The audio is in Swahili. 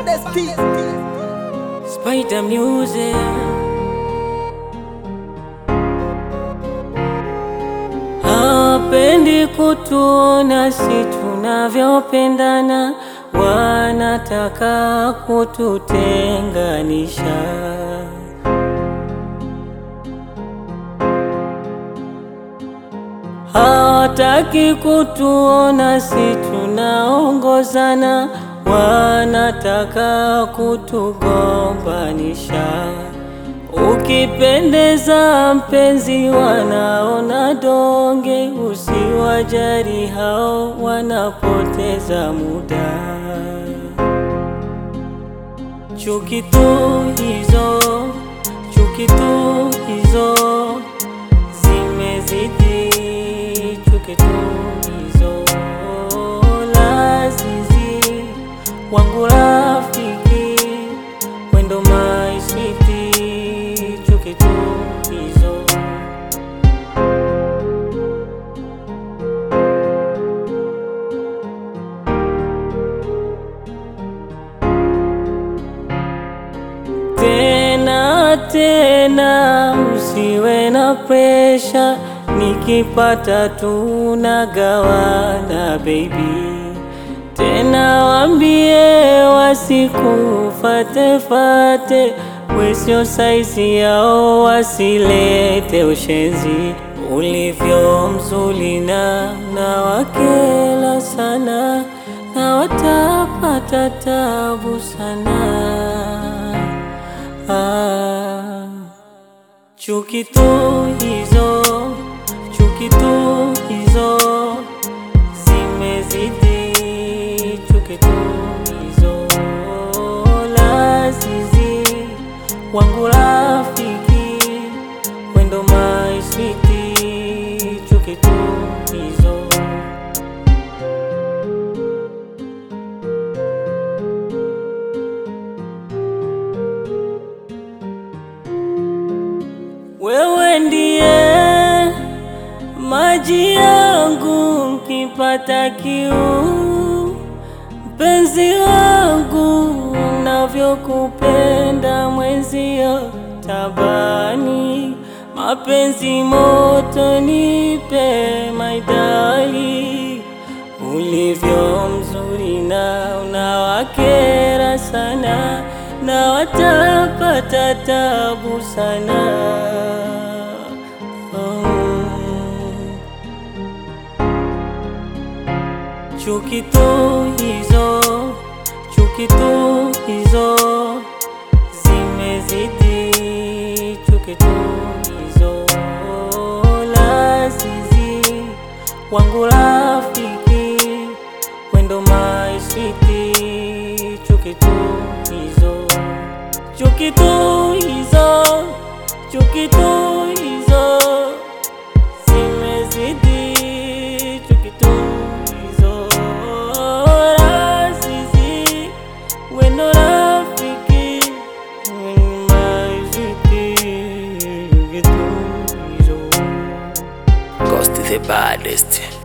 baddest thing. Spider Music. Hawapendi kutuona si tunavyopendana, wanataka kututenganisha. Hawataki kutuona si tunaongozana, wanataka kutugombanisha. Ukipendeza mpenzi, wanaona donge, usiwajali hao, wanapoteza muda. Chuki tu hizo, chuki tu hizo zimezidi, chuki tu hizo lazizi wangu rafiki, wendo my sweetie, chuki tu hizo tena tena, usiwe na presha, nikipata tunagawana baby. Tena wambie wasikufatefate, we sio saizi yao, wasilete ushenzi. Ulivyo mzuri na na wakela sana, na watapata tabu sana. Ah, chuki tu hizo, chuki tu hizo zimezidi, chuki tu hizo lazizi wangu rafiki, wendo my sweetie, chuki tu hizo Wewe ndiye maji yangu nkipata kiu, mpenzi wangu, navyokupenda mwenzio tabani, mapenzi moto nipe maidali, ulivyo mzuri na unawakera sana, na watapata tabu sana. Mm. Chuki tu hizo, chuki tu hizo zimezidi, chuki tu hizo lazizi wangu rafiki, wendo my sweetie, chuki tu hizo, chuki tu hizo, chuki tu hizo zimezidi, chuki tu hizo lazizi wendo rafiki, wendo my sweetie, chuki tu hizo Ghost the baddest.